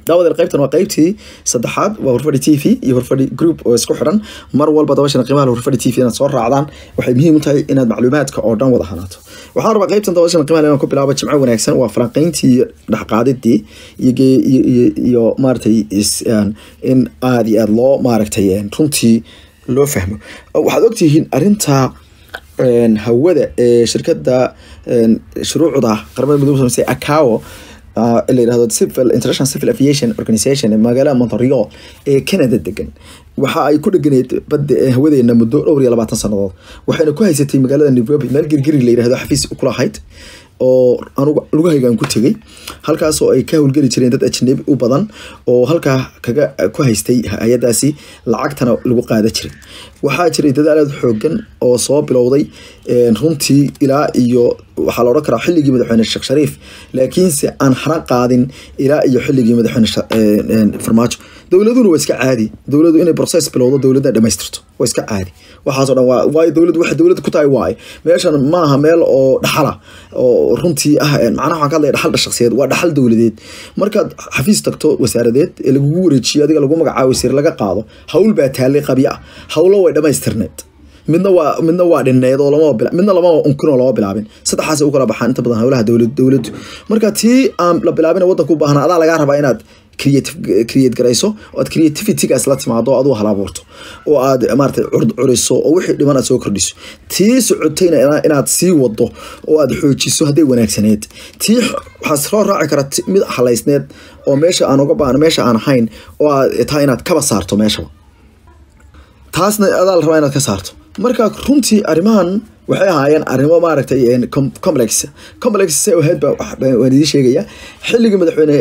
daawadeel qaybtan waa qaybtii saddexaad waa horfadhi t v iyo horfadhi group oo isku xidhan mar walba dabashana qiimaha horfadhi t v inaad soo raacdaan waxay muhiim u tahay inaad macluumaadka oo dhan wada hanaato waxaan rabaa qaybtan dabashana qiimaha inaan ku bilaabo jimco wanaagsan waa falanqeyntii iyo dhexqaadidii iyo iyo maaragtay in aada iyo aada loo maaragtay runtii loo fahmo waxaad ogtihiin arrinta hawada ee shirkada shuruucda qaramada midoobe sameysa acao la yirahdo civil international civil aviation organization ee magaalada montreal ee canada degan waxa ay ku dheganeed badda hawadeena muddo dhowr iyo labaatan sannadood waxayna ku haysatay magaalada nairobi meel girgiri la yirahdo xafiis kulahayd oo anugu lugahaygaan ku tegay halkaas oo ay ka howlgeli jireen dad ajnabi u badan oo halkaa kaga ku haystay hay-adaasi lacagtana lagu qaada jiray waxaa jiray dadaal aada xoogan oo soo bilowday runtii ilaa iyo waxaa la odhan karaa xilligii madaxweyne sheekh shariif laakiinse aan hana qaadin ilaa iyo xilligii madaxweyne farmaajo dowladuna waa iska caadi dowladu inay process bilowdo dowladda dhamaystirto waa iska caadi waxaasoo dhan waa waayo dowladdu waxay dowladda ku tahay waaye meeshan maaha meel oo dhaxala oo runtii ah macnaha waxaan ka hadlaya dhaxal shakhsiyeed waa dhaxal dowladeed markaad xafiis tagto wasaaradeed ee lagugu wareejiyo adiga lagu magacaabo wasiir laga qaado hawl baa taallay qabya ah hawlo way dhamaystirneed midna waa midna waa dhineed oo lama bila midna lama unkin oo lama bilaabin saddexaas u kala baxaan inta badan howlaha dowlad dowladdu marka tii aan la bilaabin waddanka u baahnaa adaa lagaa rabaa inaad creative create garayso oo aad creativitygaas la timaado aduu hal abuurto oo aad maaragtay curiso oo wixii dhiman aad soo kordhiso tii socotayna inaad sii wado oo aad xoojiso hadday wanaagsaneed tii waxaa soo raaci kara mid halaysneed oo meesha aan uga baahno meesha aan ahayn oo aad tahay inaad kaba saarto meeshaba taasna adaa la rabaa inaad ka saarto marka runtii arrimahan waxay ahaayeen arrimo maaragtay complex complex se ahayd ba waan idiin sheegaya xilligii madaxweyne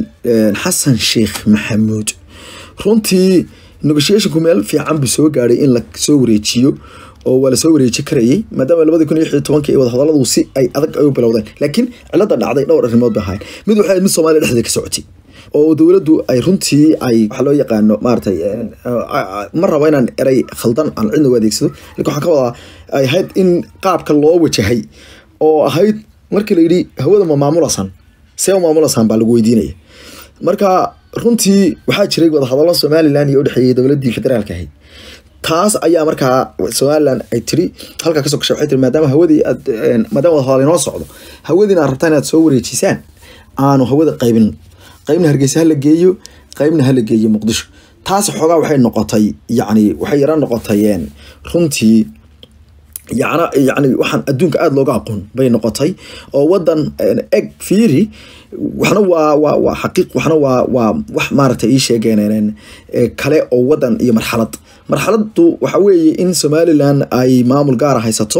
xasan sheekh maxamuud runtii negotiationku meel fiican buu soo gaadhay in la soo wareejiyo oo waa lasoo wareeji karayay maadaama labadii kun iyo lix iyo tobankii wadahadaladu si ay adag ay u bilowdeen laakiin cilada dhacday dhowr arrimood ba ahayn mid waxay mid soomaaliya dhexdeeda ka socotay oo dowladdu ay runtii ay waxa loo yaqaano maaragtay ma rabo inaan eray khaldan aan cidna u adeegsado lakin waxaan ka wadaa ay ahayd in qaabka loo wajahay oo ahayd markii la yidhi hawada ma maamulasan see u maamulasan baa lagu weydiinaya marka runtii waxaa jiray wadahadallo somalilan iyo udhexeeyay dowladdii federaalka ahayd taas ayaa markaa somalilan ay tiri halkaa kasoo gashay waxay tiri maadaama hawadii aad maadaama wadahadal inoo socdo hawadiina aad rabtaan inaad soo wareejisaan aanu hawada qaybin qaybna hargeysa hala geeyo qaybna hala geeyo muqdisho taas xoogaa waxay noqotay yacni waxay yara noqotay runtii yana yani waxaan adduunka aada looga aqoon bay noqotay oo wadan eg fiiri waxna waa waa waa xaqiiq waxna waa waa wax maaragtay ii sheegeen kale oo wadan iyo marxalad marxaladdu waxa weeye in somalilan ay maamul gaara haysato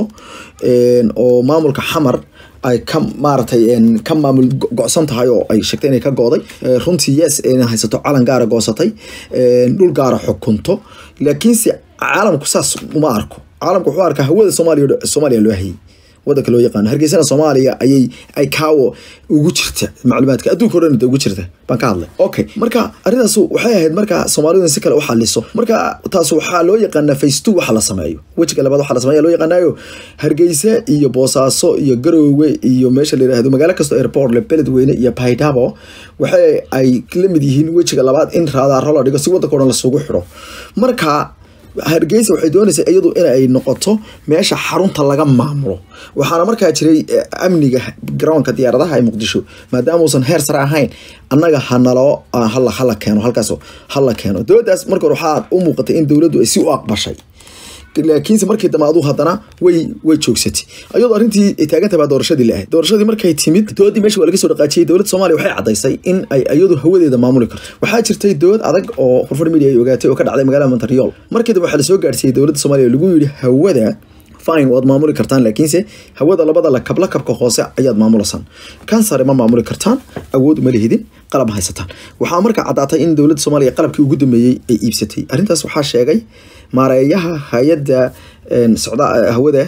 oo maamulka xamar ay ka maaratay ka maamul go-san tahay oo ay sheegtay inay ka gooday runtii yes inay haysato calan gaara goosatay dhul gaara xukunto laakiinse caalamku saas uma arko caalamku wuxuu arkaa hawada soomaaliya soomaaliya loo hayay wadanka loo yaqaano hargeysana soomaaliya ayay ay kaawo ugu jirta macluumaadka adduunka o dhan ugu jirta baan ka hadlay okay marka arrintaas waxay ahayd marka soomaalidu si kale u xaliso marka taas waxaa loo yaqaanaa face two waxa la sameeyo wejiga labaad waxa la sameeya loo yaqaanayo hargeysa iyo boosaaso iyo garoowe iyo meesha la yidhaahdo magaalo kastoo airport le beledweyne iyo baydhabo waxay ay la mid yihiin wejiga labaad in raadaaro la dhigo si wadanka o dhan lasugu xidho marka hargeysa waxay doonaysaa iyadu inay noqoto meesha xarunta laga maamulo waxaana markaa jiray amniga garoonka diyaaradaha ee muqdisho maadaama uusan heer sare ahayn annaga hanaloo hala hala keeno halkaas hala keeno dowladdaas marka hore waxaa u muuqatay in dowladdu ay si u aqbashay laakiinse markii dambe aduu haddana way way joogsatay ayadoo arrintii ay taagantahay baa doorashadii la ahayd doorashadii markay timid doodii meesha waa laga soo dhaqaajiyey dowladda soomaaliya waxay caddaysay in ay iyadu hawadeeda maamuli karto waxaa jirtay dood adag oo horfar media ay ogaatay oo ka dhacday magaalada montreal markii dambe waxaa lasoo gaarsiiyey dowladda soomaaliya lagu yidhi hawada fine waad maamuli kartaan laakiinse hawada labada lakab lakabka hoose ayaad maamulasaan kan sare ma maamuli kartaan awood uma lihidin qalab ma haysataan waxaa markaa caddaatay in dowladda soomaaliya qalabkii ugu dambeeyey ay iibsatay arrintaas waxaa sheegay maareeyaha hay-adda socda hawada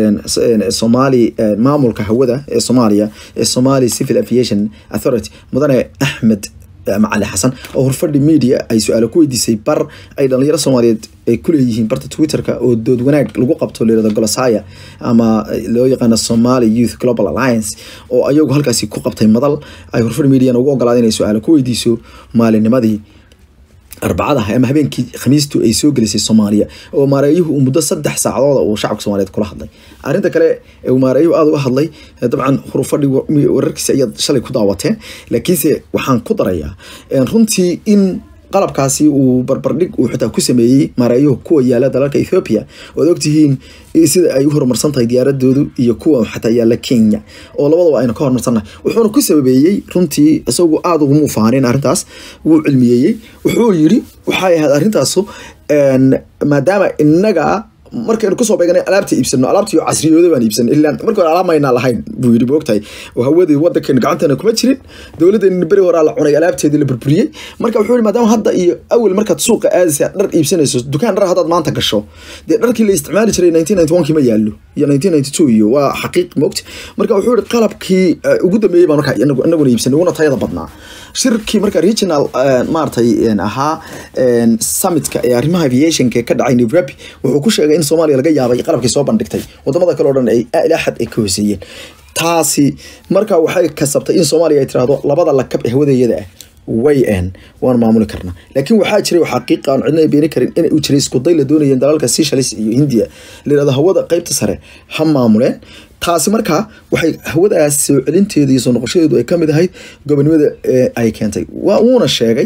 somaali maamulka hawada ee soomaaliya ee somali civil aviation authority mudane axmed macali xasan oo horfadhi media ay su-aalo ku weydiisay bar ay dhalinyaro soomaaliyeed ay kuleeyihiin barta twitterka oo dood wanaag lagu qabto layirahdo golosaya ama loo yaqaano somali youth global alliance oo ayagu halkaasi ku qabtay madal ay horfadhi mediana ugu ogolaada inay su-aalo ku weydiiso maalinimadii arbacada ama habeenkii khamiistu ay soo gelisay soomaaliya oo maareeyuhu uu muddo saddex saacadooda uu shacabka soomaaliyeed kula hadlay arrinta kale ee maareeyuhu aada uga hadlay dabcan hurufadhi wararkiisa ayaad shalay ku daawateen laakiinse waxaan ku darayaa runtii in qalabkaasi uu barbardhig uu xitaa ku sameeyey maareeyuhu kuwa yaala dalalka ethoopia oad ogtihiin sida ay u horumarsan tahay diyaaradoodu iyo kuwa xataa yaala kenya oo labadaba aynu ka horumarsannahay wuxuuna ku sababeeyey runtii isagu aada uguma faanin arrintaas wuu cilmiyeeyey wuxuu yiri waxay ahayd arrintaasu maadaama inaga markaynu kusoo beeganay alaabta iibsano alaabtii casriyooda baan iibsanay ilaa markii hore alaab maynaa lahayn buu yidhi moogtahay oo hawadii wadankan gacanteena kuma jirin dowladdeena beri horaa la cunay alaabteedii la burburiyey marka wuxuu yidhi maadaama hadda iyo awel markaad suuqa aadaysa dhar iibsanayso dukaan dhar haddaad maanta gasho dee dharkii la isticmaali jiray nineteen ninety one kii ma yaallo iyo nineteen ninety two iyo waa xaqiiq moogta marka wuxuu yidhi qalabkii ugu dambeeyey baan marka inaguna iibsanay uguna tayada badnaa shirkii marka regional maaragtay ahaa summitka ee arrimaha aviationka ka dhacay nairobi wuxuu ku sheegay in soomaaliya laga yaabay qalabkii soo bandhigtay wadamada kale o dhan ay ilaa xad ay ka hooseeyeen taasi marka waxay kasabtay in soomaaliya ay tirahdo labada lakab ee hawadeeyada ah way n waan maamuli karnaa laakiin waxaa jiray xaqiiqa aan cidna beeni karin in uu jiray iskuday la doonayeen dalalka seychelles iyo hindiya layirahdo hawada qeybta sare ha maamuleen taasi markaa waxay hawadaas soo celinteeda iyo soo noqoshadeedu ay kamid ahayd gobonimada ay keentay wuuna sheegay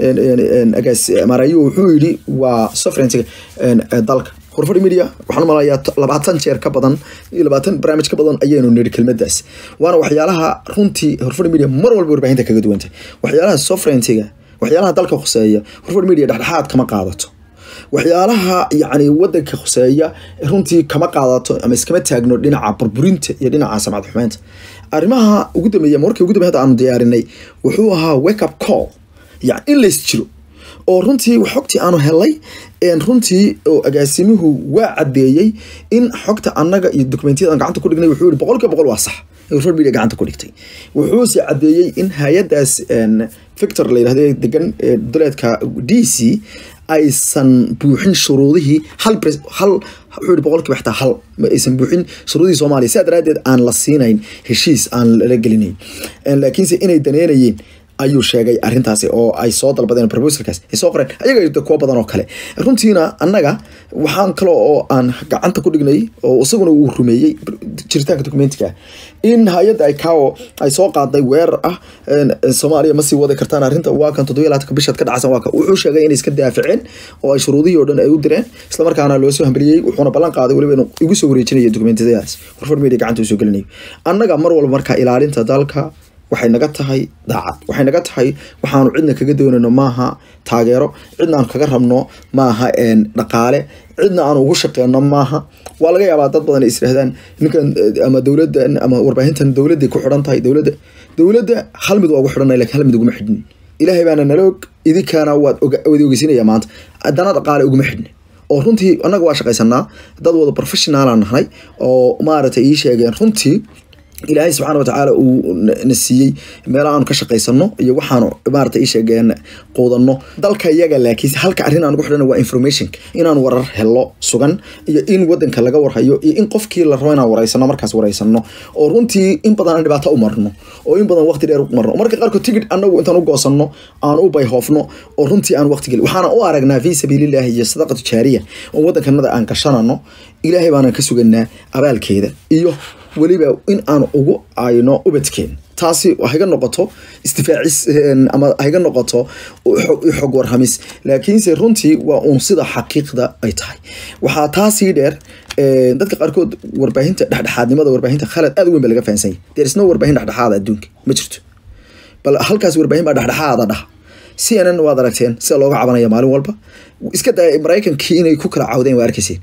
maarayu wuxuu yidhi waa sovereigntiga dalka horfadhi media waxaan umalayaa labaatan jeer ka badan iyo labaatan barnaamij ka badan ayaynu nidhi kelmadaas waana waxyaalaha runtii horfadhi media mar walba warbaahinta kaga duwantay waxyaalaha sovereigntiga waxyaalaha dalka khuseeya horfadhi media dhexdhexaad kama qaadato waxyaalaha yacni wadanka khuseeya runtii kama qaadato ama iskama taagno dhinaca burburinta iyo dhinaca samcad xumeynta arrimaha ugu dambeeya markii ugu dambeya hadda aanu diyaarinay wuxuu ahaa wake up call yani in lays jiro oo runtii xogtii aanu helay runtii oo agaasimuhu waa cadeeyey in xogta annaga iyo dokumentiyada gacanta ku dhignay wuxuu yihi boqol kiiba boqol waa sax media gacanta ku dhigtay wuxuuse cadeeyey in hay-adaas victor la yirahdo degan duleedka d c aysan buuxin shuruudihii hal hal wuxuu yihi boqolkiiba xitaa hal ma aysan buuxin shuruudihii soomaaliya sidaa daraaddeed aan la siinayn heshiis aan lala gelinayn laakiinse inay daneynayeen ayuu sheegay arintaasi oo ay soo dalbadeen proposalkaas ay soo qoreen ayaga kuwa badan oo kale runtiina annaga waxaan kale oo aan gacanta ku dhignay oo isaguna uu rumeeyey jiritaanka documentiga in hay-adda icao ay soo qaaday weerar ah soomaaliya ma sii wadi kartaan arrinta waa kan toddobiya labaatanka bishaad ka dhacsan waa kan wuxuu sheegay inay iska daafaceen oo ay shuruudihii oo dhan ay u direen islamarkaana loo soo hambaliyey wuxuuna ballan qaaday weliba inuu igu soo wareejinaya dokumentiyadaas warfar media gacanta uu soo gelinayo annaga mar walba markaa ilaalinta dalka waxay naga tahay daacad waxay naga tahay waxaanu cidna kaga doonayno maaha taageero cidna aanu kaga rabno maaha dhaqaale cidna aanu ugu shaqeyno maaha waa laga yaabaa dad badan ay isdhahdaan ninkan ama dowladdan ama warbaahintan dowladday ku xidhan tahay dowladda dowladda hal mid waa ugu xidhanay lakin hal mid uguma xidhin ilaahay baana nala og idinkaana waad wada ogeysinaya maanta haddana dhaqaale uguma xidhni oo runtii annaga waa shaqaysanaa dad wada professionaala nahay oo maaragtay ii sheegeen runtii ilaahay subxaana watacaala uu na siiyey meela aanu ka shaqaysano iyo waxaanu maarata ii sheegeen quudanno dalka iyaga laakiin halka arrin aan ugu xidhana waa informationka inaan warar helo sugan iyo in wadanka laga warhayo iyo in qofkii la rabo inaan wareysano markaas wareysano oo runtii in badan aan dhibaato u marno oo in badan waqti dheer u marno marka qaarkood tigid anagu intaan u goosanno aan u bayhoofno oo runtii aan waqti gelin waxaana u aragnaa fii sabiilillahi iyo sadaqatu jaariya oo wadankanada aan gashanano ilaahay baanaan ka suganaa abaalkeeda iyo weliba in aan ugu ayno ubadkeen taasi hayga noqoto istifaacis ama hayga noqoto xog warhamis laakiinse runtii waa uun sida xaqiiqda ay tahay waxaa taasii dheer dadka qaarkood warbaahinta dhexdhexaadnimada warbaahinta khalad aad weyn ba laga fahansanya there is no warbaahin dhexdhexaada adduunka ma jirto bal halkaas warbaahin baa dhexdhexaada dhaha c n n waad aragteen sida looga cabanaya maalin walba iska daya maraykankii inay ku kala cawdeen waa arkayseen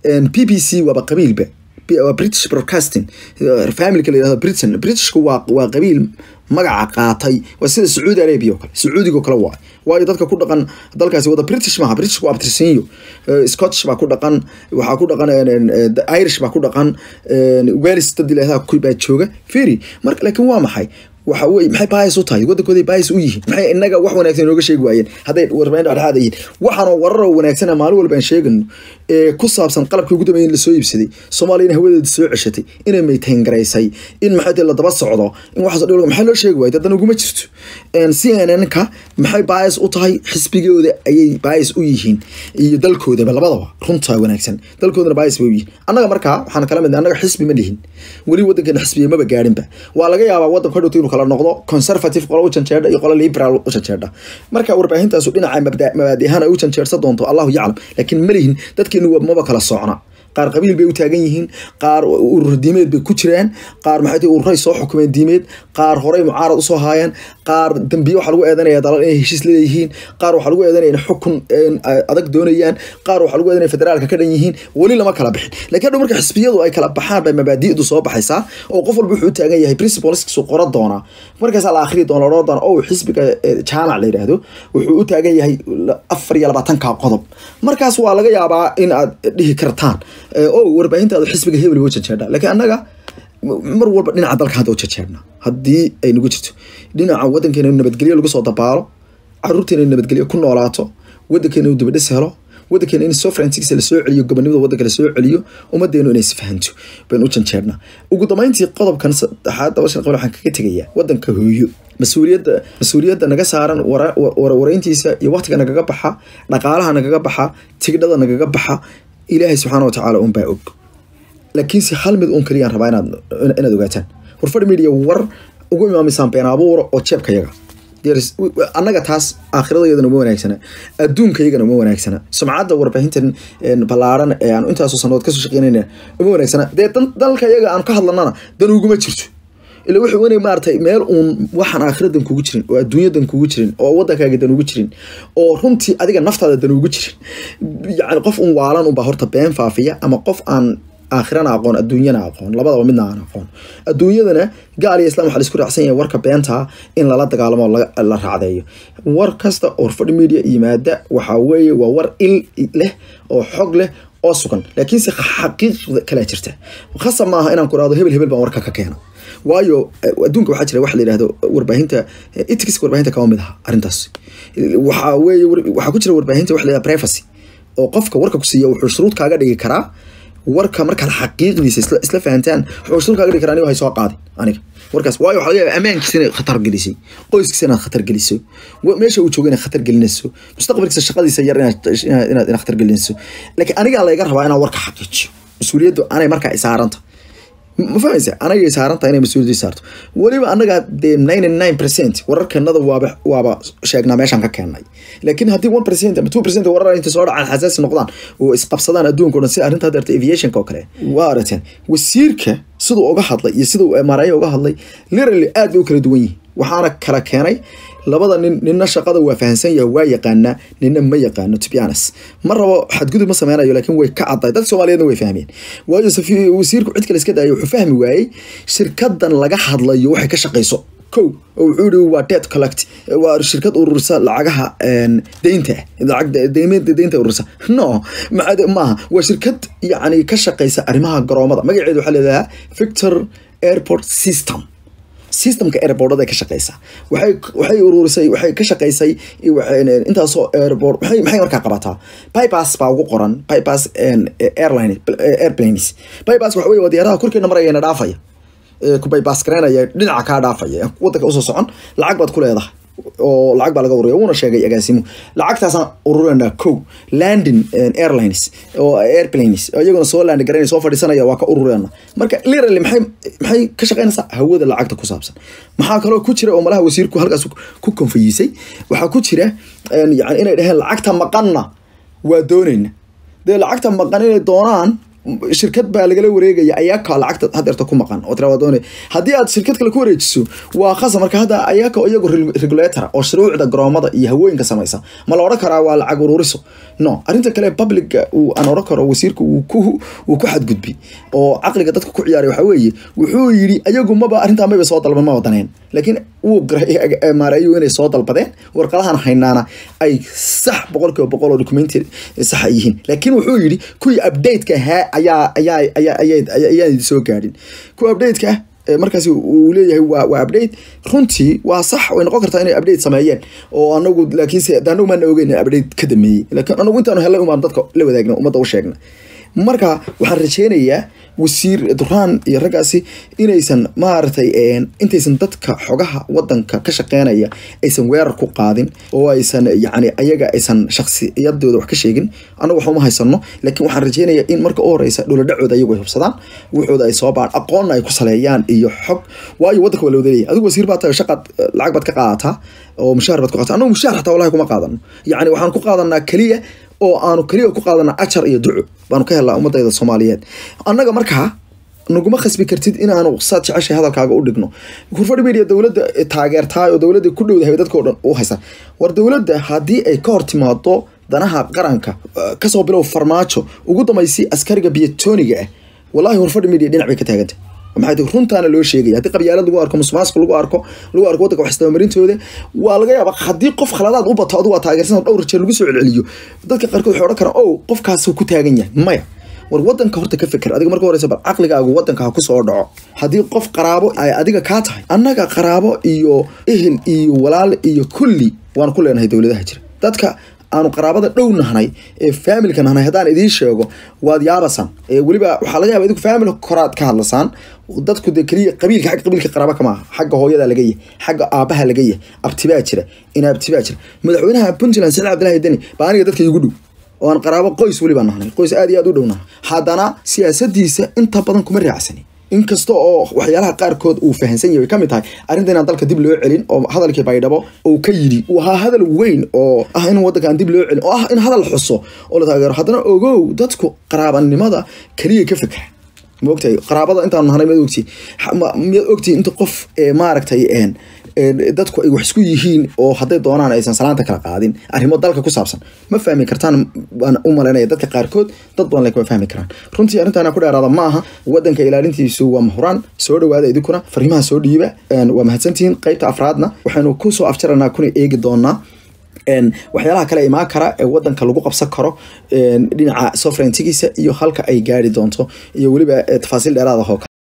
b b c waaba qabiilba waa british broadcasting familka la yirahdo britain britishku waa waa qabiil magaca qaatay waa sida sacuudi arabia oo kale sacuudiga oo kale waa waayo dadka ku dhaqan dalkaasi wada british maaha britishku waa abtirsinyo scottish baa ku dhaqan waxaa ku dhaqan irish baa ku dhaqan wales dad ilaahaa baa jooga feri marka laakiin waa maxay waxa weye maxay baayis u tahay waddankooday baayis u yihiin maxay inaga wax wanaagsan inooga sheegi waayeen hadday warbaahinta dhexdhexaad yihiin waxaanoo wararoo wanaagsan maalin walba aan sheegano ee ku saabsan qalabkii ugu dambeeyay in lasoo iibsaday soomaaliyana hawadeeda soo ceshatay inay maytayn garaysay in maxay tahay la daba socdo in waxaas oo dhan maxay loo sheegi waayay dadan uguma jirto cnnka maxay baayis u tahay xisbigooda ayay baayis u yihiin iyo dalkoodaba labadaba runtaa wanaagsan dalkoodana baayis bay u yihiin annaga markaa waxaan kala mid annaga xisbi ma lihin weli waddankeena xisbiya maba gaadhinba waa laga yaabaa waddanka hadhowta inuu kala noqdo conservative qola u janjeedha iyo qola liberal u janjeedha marka warbaahintaasu dhinaca mabaadi ahaan ay u janjeersan doonto allahu yaclam laakiin ma lihin dadkeenu maba kala socna qaar qabiil bay u taagan yihiin qaar urur diimeed bay ku jiraan qaar maxay tahay ururay soo xukumeen diimeed qaar horey mucaarad usoo haayeen qaar dambiye waxaa lagu eedanaya dalal inay heshiis leeyihiin qaar waxaa lagu eedanaya in xukun adag doonayaan qaar waxaa lagu eedanaya federaalka ka dhan yihiin weli lama kala bixin laakiin hadhow marka xisbiyadu ay kala baxaan bay mabaadi'du soo baxaysaa oo qof walba wuxuu u taagan yahay principleskiisu qora doonaa markaasaa la akhriyi doona loo doona oo xisbiga jaamac la yidhaahdo wuxuu u taagan yahay afar iyo labaatanka qodob markaas waa laga yaabaa in aad dhihi kartaan o warbaahintaadu xisbiga hebel wa janjeedha laakiin annaga mar walba dhinaca dalka hadda u janjeedhna haddii ay nagu jirto dhinaca waddankeena nabadgelyo lagu soo dabaalo caruurteena nabadgelyo ku noolaato waddankeena dibadhis helo waddankeena in sovereigntiisa lasoo celiyo gobonimada waddanka lasoo celiyo ummadeenu inay isfahanto baynu u janjeedhnaa ugu dambeyntii qodobkan saddexaad dabashan qabl waxaan kaga tegayaa waddanka hooyo mas-uuliyadda mas-uuliyadda naga saaran warayntiisa iyo waqtiga nagaga baxa dhaqaalaha nagaga baxa tigdhada nagaga baxa ilaahay subxaana wa tacaala unbaa og laakiinse hal mid uun kaliyaan rabaa inaad inaad ogaataan warfadhi media war ugu imaamisaan been abuura oo jeebka yaga annaga taas aakhiradaydana uma wanaagsana adduunkayagana uma wanaagsana sumcadda warbaahintan ballaaran ee aan intaasoo sanadood kasoo shaqeynayna uma wanaagsana dee dalka yaga aan ka hadlanana dan uguma jirto ila wuxuu inay maaratay meel uun waxaan aakhiradan kugu jirin oo adduunyadan kugu jirin oo waddankaaga dan ugu jirin oo runtii adiga naftaada dan ugu jirin yani qof un waalan unbaa horta been faafiya ama qof aan aakhirana aqoon adduunyana aqoon labadaba midna aan aqoon adduunyadana gaal iyo islam waxaa laisku raacsan yahay warka beentaa in lala dagaalamo la raacdeeyo war kasta oo fadhi media yimaada waxaa weeye waa war il leh oo xog leh oo sugan laakiinse xaqiiqda kalaa jirta khasab maaha inaan ku rahdo hebel hebel baan warka ka keena waayo adduunka waxaa jira waxa la yidhahdo warbaahinta etics warbaahinta kama mid aha arrintaas waxaa weeye waxaa ku jira warbaahinta waxa la yidhahda privacy oo qofka warka ku siiya wuxuu shuruud kaaga dhigi karaa warka markaad xaqiiqdiisa isla fahantaan wuxuu shuruud kaaga dhigi karaa aniga hay soo qaadin aniga warkaas waayo waxaa laga yaaba ammaankiisa inaad khatar gelisay qoyskiisa inaad khatar geliso meesha uu joogo inaad khatar gelinayso mustaqbalkiisa shaqadiisa yar inaad inaad khatar gelinayso laakiin anigaa layga rabaa inaan warka xaqiijiyo mas-uuliyaddu anay markaa isaaranta ma fahmaysa anagay saaranta inay mas-uuliyadda saarto weliba anaga dee ninety nine percent wararkanada waaba waaba sheegnaa meeshaan ka keennay laakiin haddii one percent ama two percent warar inta soo dhacaan xasaasi noqdaan oo isqabsadaan adduunka o dhan sida arrinta hadda aviationka oo kale waa arateen wasiirka siduu uga hadlay iyo siduu maaraya uga hadlay literally aad bay u kala duwan yihin waxaana kala keenay labada nin nina shaqada waa fahansan yahay waa yaqaanaa nina ma yaqaano to be honest ma rabo xadgudub ma sameynayo laakiin way ka caddahay dadka soomaaliyeedna way fahmeen waayo wasiirku cid kale iska daayay wuxuu fahmi waayey shirkadan laga hadlayo waxay ka shaqayso kow oo wuxuu yihi waa debt collect waa shirkad ururisa lacagaha deynta lacag deynta ururisa no maaha waa shirkad yacni ka shaqaysa arrimaha garoomada magaceedu waxaa leedahaa victor airport system systemka airboardada ka shaqeysa waxay waxay ururisay waxay ka shaqeysay intaasoo airboard maxay maxay markaa qabataa bypass baa ugu qoran bypass airline airplanes bypass waxa wey waa diyaaraha korkeena marayana dhaafaya ku bypass gareynaya dhinaca kaa dhaafaya wadanka usoo socon lacag baad ku leedahay oo lacag baa laga ururiya wuuna sheegay agaasimo lacagtaasaan ururinaa kow landing airlines oo airplanes iyaguna soo land garaynaya soo fadhiisanaya waa ka ururina marka literally maxay maxay ka shaqeynaysaa hawada lacagta ku saabsan maxaa kaloo ku jira oo malaha wasiirku halkaas ku konfayisay waxaa ku jira yani inay dhaheen lacagta maqanna waa doonayna dee lacagta maqan inay doonaan shirkad baa lagala wareegaya ayaaka lacagta hadeerta ku maqan oo tira waa doonay haddii aad shirkad kale ku wareejiso waa khasa marka hadda ayaaka iyagu regulator oo shuruucda garoomada iyo hawooyinka samaysa ma la odhan karaa waa lacag ururiso no arrinta kale publica uu aan odhan karo wasiirka uu ku uu ku xadgudbi oo caqliga dadka ku ciyaaray waxaa weeye wuxuu yidhi ayagu maba arrintaa mayba soo dalban maba daneen laakiin wuu maareeyu inay soo dalbadeen warqadahan haynaana ay sax boqolkiiba boqol oo documenti saxa yihiin laakiin wuxuu yidhi kuwii updateka ahaa ayaa ayaa ayaa ayaan soo gaadhin kuwa updateka markaasi uu leeyahay waa waa update runtii waa sax way noqon kartaa inay update sameeyeen oo anagu laakiinse anagu maana ogeyn update ka dameeyey laakiin anagu intaanu helay umaan dadka la wadaagna ummadda u sheegna marka waxaan rajeynayaa wasiir duraan iyo raggaasi inaysan maaragtay intaysan dadka xogaha wadanka ka shaqeynaya aysan weerar ku qaadin oo aysan yani ayaga aysan shaksiyadooda wax ka sheegin anagu waxuma haysano laakiin waxaan rajeynayaa in marka u horeysa dholadhacooda ayagu ay hubsadaan wuxooda ay soo baan aqoonna ay ku saleeyaan iyo xog waayo wadanka waa la wadaleeyahy adigu wasiir baa tahay shaqaad lacag baad ka qaadataa oo mushaar baad ku qaata anagu mushaar xataa wallahi kuma qaadano yacni waxaan ku qaadanaa keliya oo aanu keliya ku qaadana ajar iyo duco baanu ka helnaa ummadayda soomaaliyeed annaga markaa naguma khasbi kartid inaanu saad jeceshay hadalkaaga u dhigno hurfadhi media dowladda taageertaay oo dowladda ku dhowdahay dadkao dhan u haysa war dowladda haddii ay ka hor timaado danaha qaranka kasoo bilow farmaajo ugu dambaysi askariga biyatooniga ah wallahi hurfadhi media dhinac bay ka taagantay maxay tahay runtaana loo sheegaya haddii qabyaalad lagu arko musuqmaasuq lagu arko lagu arko waddanka wax istabamarintooda waa laga yaabaa haddii qof khaladaad u bato adigu waa taageersan dhowr jeer lagu soo celceliyo dadka qaarkood waxay odhan karaan ow qofkaasuu ku taagan yahay maya war wadanka horta ka fikir adiga marka horeysa bal caqligaagu wadanka ha kusoo dhaco haddii qof qaraabo ay adiga kaa tahay annaga qaraabo iyo ehel iyo walaal iyo kulli waan ku leenahay dowladaha jira dadka aanu qaraabada dhow nahnay ee faamilka nahnay haddaan idiin sheego waad yaabasaan weliba waxaa laga yaba idinku faamil koraad ka hadlasaan dadku dee keliya qabiilka xagga qabiilka qaraaba kama aha xagga hooyada laga yahay xagga aabaha laga yahay abtibaa jira inaabtibaa jira madaxweynaha puntland saciid cabdillahi deni baa aniga dadka igu dhow oo aan qaraabo qoys weliba nahnay qoys aad iyo aad u dhow nahnay haddana siyaasadiisa inta badan kuma raacsani inkasta oo waxyaalaha qaarkood uu fahansan yahay kamid tahay arrinta inaan dalka dib loo celin oo hadalkii baydhabo uu ka yidhi uu ahaa hadal weyn oo ah in wadanka aan dib loo celin oo ah in hadal xuso oo la taageero haddana ogow dadku qaraabanimada keliya ka fikra ma ogtahay qaraabada intaanu nahnay miyaad ogtihi miyaad ogtihi inta qof maaragtay dadku ay wax isku yihiin oo hadday doonaan aysan salaanta kala qaadin arrimo dalka ku saabsan ma fahmi kartaan waan u malaynaya dadka qaarkood dad badan lagama fahmi karaan runtii arrintaana ku dheeraada ma aha wadanka ilaalintiisu waa mahuraan soo dhawaada idinkuna fariimaha soo dhiiba waa mahadsantihiin qaybta afraadna waxaynu kusoo afjaranaa kuna eegi doonaa waxyaalaha kale imaan kara ee wadanka lagu qabsan karo dhinaca sovereigntigiisa iyo halka ay gaari doonto iyo weliba tafaasiil dheeraada oo